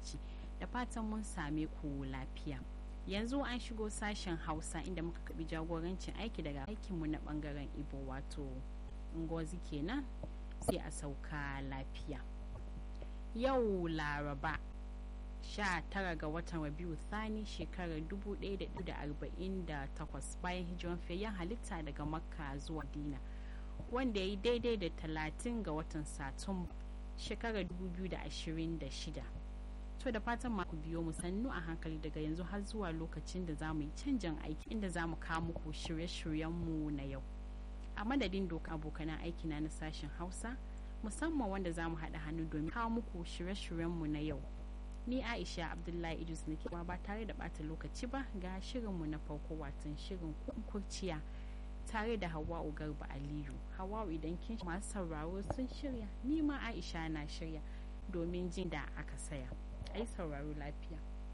lokaci da fatan mun same ku lafiya yanzu an shigo sashen hausa inda muka kabi jagorancin aiki daga aikinmu na bangaren ibo wato ngozi kenan sai a sauka lafiya yau laraba 19 ga watan rabiu thani shekarar 1448 bayan hijiran fiyayyen halitta daga makka zuwa dina wanda ya yi daidai da 30 ga watan satumba shekarar 2026 to da fatan maku biyo mu sannu a hankali daga yanzu har zuwa lokacin da za mu yi canjin aiki inda za mu kawo muku shirye-shiryenmu na yau a madadin doka abokanan aikina na sashen hausa musamman wanda za mu haɗa hannu domin kawo muku shirye-shiryenmu na yau ni aisha abdullahi idris nake ba tare da bata lokaci ba ga shirinmu na farko watan shirin kurciya tare da hawa'u garba aliyu hawa'u idan kin masu sauraro sun shirya ni ma aisha na shirya domin jin da aka saya ai sauraro lafiya